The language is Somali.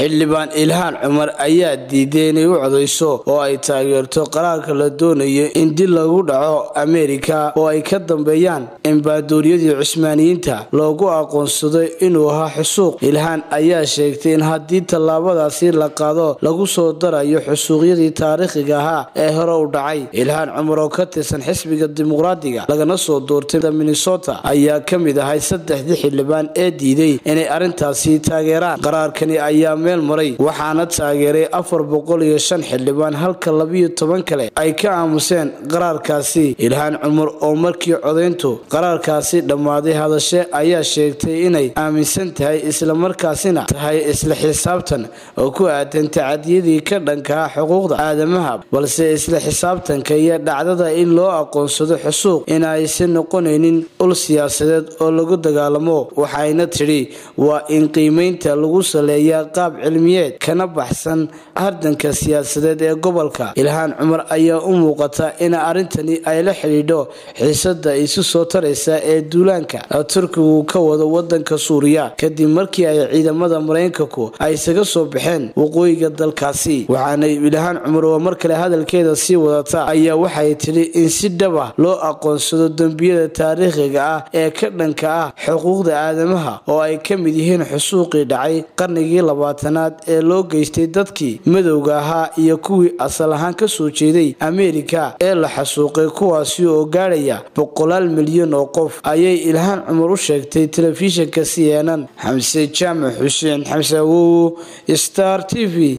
xildhibaan ilhaan cumar ayaa diiday inay u codayso oo ay taageerto qaraarka la doonayo in dil lagu dhaco ameerika oo ay ka dambeeyaan embaadooryadii cusmaaniyiinta loogu aqoonsado inuu ahaa xusuuq ilhaan ayaa sheegtay in haddii tallaabadaasi la qaado lagu soo darayo xusuuqyadii taariikhiga ahaa ee hore u dhacay ilhaan cumar oo ka tirsan xisbiga dimuqraadiga lagana soo doortay minnesota ayaa ka mid ahay saddexdii xildhibaan ee diiday inay arrintaasi taageeraan qaraarkani ayaa meel maray waxaana taageeray afar boqol iyo shan xildhibaan halka labiyo toban kale ay ka aamuseen qaraarkaasi ilhaan cumar oo markii codayntu qaraarkaasi dhammaaday hadashe ayaa sheegtay inay aaminsan tahay islamarkaasina tahay isla xisaabtan oo ku aadan tacadiyadii ka dhankaa xuquuqda aadamaha balse isla xisaabtanka iyo dhacdada in loo aqoonsado xusuuq in aysan noqonaynin ul siyaasadeed oo lagu dagaalamo waxayna tidhi waa in qiimaynta lagu saleeyaa qaab cilmiyeed kana baxsan hardanka siyaasadeed ee gobolka ilhaan cumar ayaa u muuqata in arrintani ay la xidhiidho xiisada isu soo taraysa ee duulaanka turkigu ka wado wadanka suuriya kadib markii ay ciidamada maraykanku ay isaga soo baxeen waqooyiga dalkaasi waxaana ilhaan cumar oo mar kale hadalkeeda sii wadata ayaa waxay tidhi in si dhaba loo aqoonsado dembiyada taariikhiga ah ee ka dhanka ah xuquuqda aadamaha oo ay ka mid yihiin xusuuqii dhacay qarnigii labaatanaad ee loo geystay dadkii madowga ahaa iyo kuwii asal ahaan ka soo jeeday ameerika ee la xasuuqay kuwaasi oo gaadhaya boqolaal milyan oo qof ayay ilhaan cumar u sheegtay telefishinka c n n xamse jaamac xuseen xamse awowo star t v